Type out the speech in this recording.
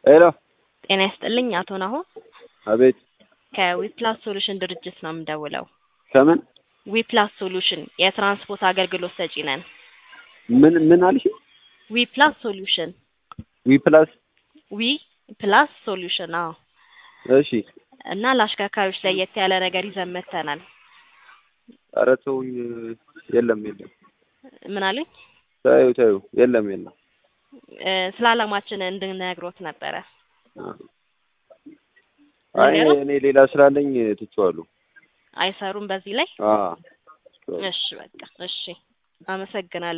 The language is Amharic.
ሄሎ ጤና ይስጥልኝ አቶ ናሆም አቤት ከዊፕላስ ሶሉሽን ድርጅት ነው የምደውለው። ከምን ዊፕላስ ሶሉሽን የትራንስፖርት አገልግሎት ሰጪ ነን። ምን ምን አልሽ? ዊፕላስ ሶሉሽን ዊ ፕላስ ዊ ፕላስ ሶሉሽን አዎ። እሺ እና ለአሽከርካሪዎች ለየት ያለ ነገር ይዘን መጥተናል። ኧረ ተውኝ። የለም የለም ምን አሉኝ? ታዩ ታዩ የለም የለም እ ስለ አላማችን እንድነግሮት ነበረ። አይ ነገሩ? እኔ ሌላ ስላለኝ ትቼዋለሁ። አይሰሩም በዚህ ላይ? አዎ እሺ በቃ እሺ፣ አመሰግናለሁ።